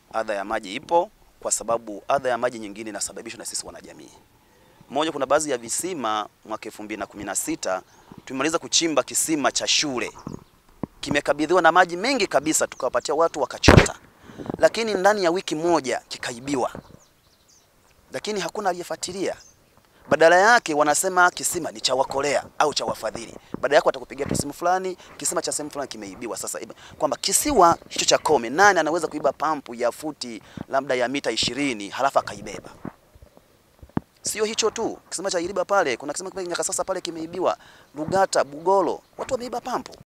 adha ya maji ipo, kwa sababu adha ya maji nyingine inasababishwa na sisi wanajamii. Moja, kuna baadhi ya visima mwaka 2016 tumemaliza kuchimba kisima cha shule, kimekabidhiwa na maji mengi kabisa, tukawapatia watu wakachota, lakini ndani ya wiki moja kikaibiwa, lakini hakuna aliyefuatilia. Badala yake wanasema kisima ni cha wakolea au cha wafadhili. Baada yake watakupigia tu simu fulani, kisima cha sehemu fulani kimeibiwa. Sasa kwamba kisiwa hicho cha Kome, nani anaweza kuiba pampu ya futi labda ya mita ishirini halafu akaibeba? Sio hicho tu, kisima cha Iriba pale, kuna kisima kingine Nyakasasa pale kimeibiwa, Lugata, Bugolo, watu wameiba pampu.